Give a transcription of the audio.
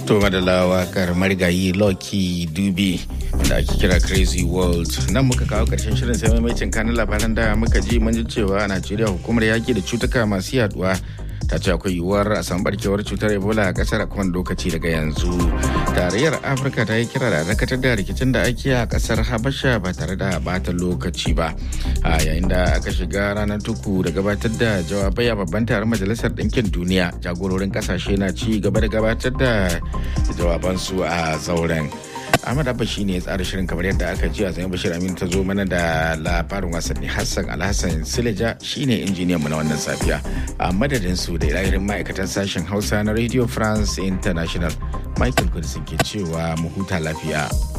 To madalla wakar marigayi Lucky Dube da ake kira Crazy World. Nan muka kawo karshen shirin sai maimacin kanin labaran da muka ji mun ji cewa a Najeriya hukumar yaki da cutuka masu yaduwa ta ce akwai yiwuwar a samu barkewar cutar ebola a kasar a kowane lokaci daga yanzu tarayyar afirka ta yi kira da dakatar da rikicin da ake a kasar habasha ba tare da bata lokaci ba a yayin da aka shiga ranar tuku da gabatar da jawabai a babban taron majalisar ɗinkin duniya jagororin kasashe na ci gaba da gabatar da jawabansu a zauren Ahmad Abba shi ne ya tsara shirin kamar yadda aka ji a zanen Bashir Aminu ta zo mana da labarin wasanni Hassan Alhassan Sileja shi ne injiniyan mu na wannan safiya. A madadin su da ilahirin ma'aikatan sashen Hausa na Radio France International Michael Kudisin ke cewa mu huta lafiya.